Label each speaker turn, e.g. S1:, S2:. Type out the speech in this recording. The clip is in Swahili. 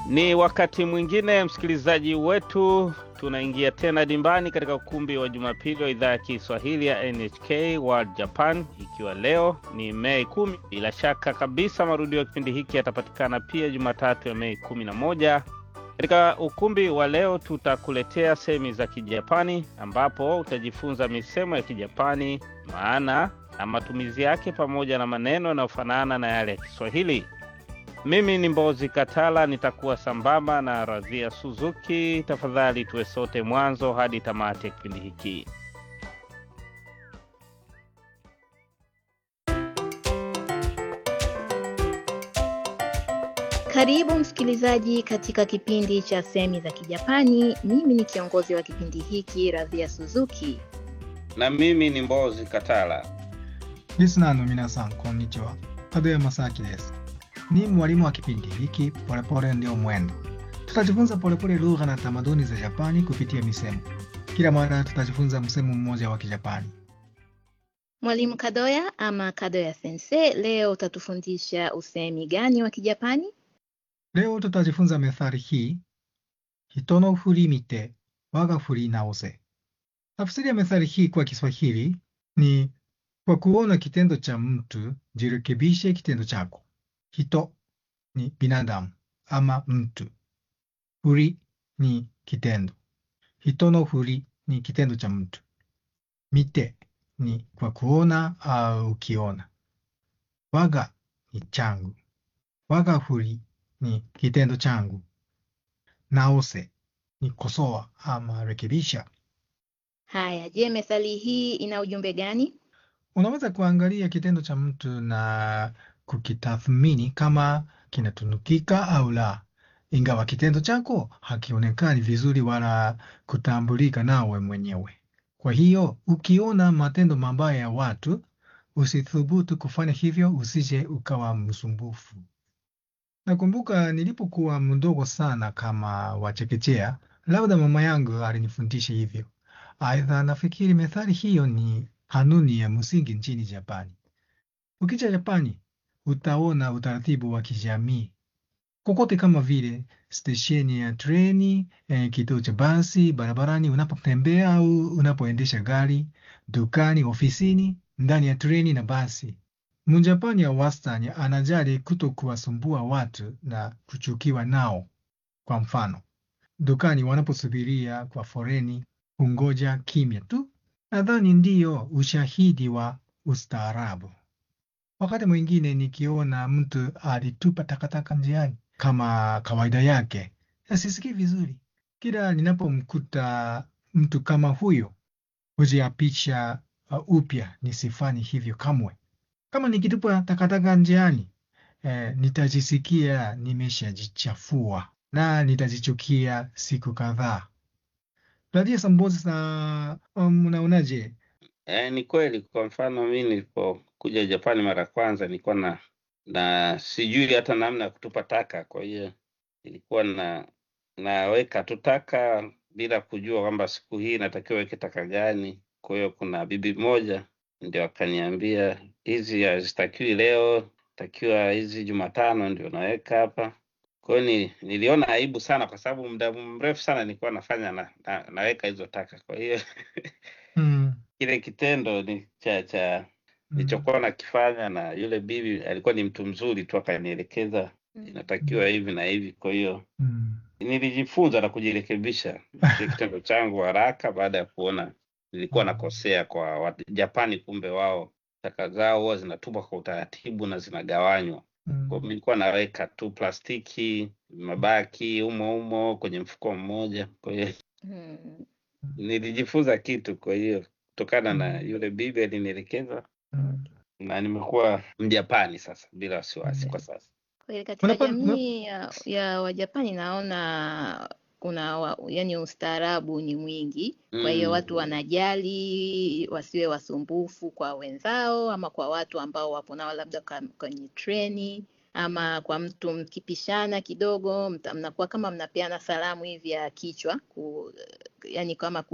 S1: Ni wakati mwingine msikilizaji wetu, tunaingia tena dimbani katika ukumbi wa Jumapili wa idhaa ya Kiswahili ya NHK World Japan, ikiwa leo ni Mei kumi. Bila shaka kabisa marudio ya kipindi hiki yatapatikana pia Jumatatu ya Mei kumi na moja. Katika ukumbi wa leo tutakuletea sehemu za Kijapani ambapo utajifunza misemo ya Kijapani, maana na matumizi yake, pamoja na maneno yanayofanana na yale ya Kiswahili. Mimi ni Mbozi Katala, nitakuwa sambamba na Radhia Suzuki. Tafadhali tuwe sote mwanzo hadi tamati ya kipindi hiki.
S2: Karibu msikilizaji katika kipindi cha semi za Kijapani. Mimi ni kiongozi wa kipindi hiki Radhia Suzuki.
S1: Na mimi ni Mbozi Katala.
S3: リスナーの皆さん、こんにちは。門山正明です。Ni mwalimu wa kipindi hiki Polepole Ndio Mwendo. Tutajifunza polepole lugha na tamaduni za Japani kupitia misemo. Kila mara tutajifunza msemo mmoja wa Kijapani.
S2: Mwalimu Kadoya ama Kadoya Sensei, leo utatufundisha usemi gani wa Kijapani?
S3: Leo tutajifunza methali hii, hito no furi mite waga furi naose. Tafsiri ya methali hii kwa Kiswahili ni kwa kuona kitendo cha mtu jirekebishe kitendo chako. Hito ni binadamu ama mtu. Furi ni kitendo. Hito no furi ni kitendo cha mtu. Mite ni kwa kuona au ukiona. Waga ni changu. Waga furi ni kitendo changu. Naose ni kosoa ama rekebisha.
S2: Haya, je, methali hii ina ujumbe gani?
S3: Unaweza kuangalia kitendo cha mtu na kukitathmini kama kinatunukika au la, ingawa kitendo chako hakionekani vizuri wala kutambulika nawe mwenyewe. Kwa hiyo ukiona matendo mabaya ya watu, usithubutu kufanya hivyo, usije ukawa msumbufu. Nakumbuka nilipokuwa mdogo sana kama wachekechea, labda mama yangu alinifundisha hivyo. Aidha, nafikiri methali hiyo ni kanuni ya msingi nchini Japani. Ukija Japani, utaona utaratibu wa kijamii kokote, kama vile stesheni ya treni, eh, kituo cha basi, barabarani unapotembea au unapoendesha gari, dukani, ofisini, ndani ya treni na basi. Mjapani ya wastani anajali kuto kuwasumbua watu na kuchukiwa nao. Kwa mfano, dukani wanaposubiria kwa foreni, hungoja kimya tu. Nadhani ndiyo ushahidi wa ustaarabu. Wakati mwingine nikiona mtu alitupa takataka njiani kama kawaida yake, sisikii vizuri. Kila ninapomkuta mtu kama huyo, hujiapisha uh, upya nisifanye hivyo kamwe. Kama nikitupa takataka njiani, eh, nitajisikia nimeshajichafua na nitajichukia siku kadhaa. Radia Sambozi sa um, unaonaje?
S1: E, ni kweli. Kwa mfano mi nilipokuja Japani mara ya kwanza nilikuwa na na sijui hata namna ya kutupa taka, kwa hiyo nilikuwa na naweka tu taka bila kujua kwamba siku hii natakiwa weke taka gani. Kwa hiyo kuna bibi moja ndio akaniambia hizi hazitakiwi leo, takiwa hizi Jumatano ndio naweka hapa. Kwa hiyo ni, niliona aibu sana, kwa sababu muda mrefu sana nilikuwa nafanya na, na, naweka hizo taka. Kwa hiyo
S3: Mm,
S1: kile kitendo ni cha cha
S3: mm,
S1: nilichokuwa nakifanya, na yule bibi alikuwa ni mtu mzuri tu, akanielekeza inatakiwa hivi na hivi. Kwa hiyo
S3: mm,
S1: nilijifunza na kujirekebisha kile kitendo changu haraka, baada ya kuona nilikuwa nakosea kwa Wajapani. Kumbe wao taka zao huwa zinatupwa kwa utaratibu na zinagawanywa. Kwa
S3: mm,
S1: hiyo nilikuwa naweka tu plastiki, mabaki humo humo kwenye mfuko mmoja. Kwa hiyo
S2: Hmm.
S1: nilijifunza kitu, kwa hiyo kutokana na
S3: mm,
S1: yule bibi alinielekeza,
S3: mm,
S1: na nimekuwa Mjapani sasa bila wasiwasi
S3: mm.
S1: kwa sasa.
S2: Kweli katika
S3: Unapa, una,
S2: jamii ya, ya Wajapani naona kuna wa, yani ustaarabu ni mwingi. Kwa hiyo watu
S1: Mm.
S2: wanajali wasiwe wasumbufu kwa wenzao ama kwa watu ambao wapo nao labda ka- kwenye treni ama kwa mtu mkipishana kidogo mta- mnakuwa kama mnapeana salamu hivi ya kichwa ku, yani kama ku,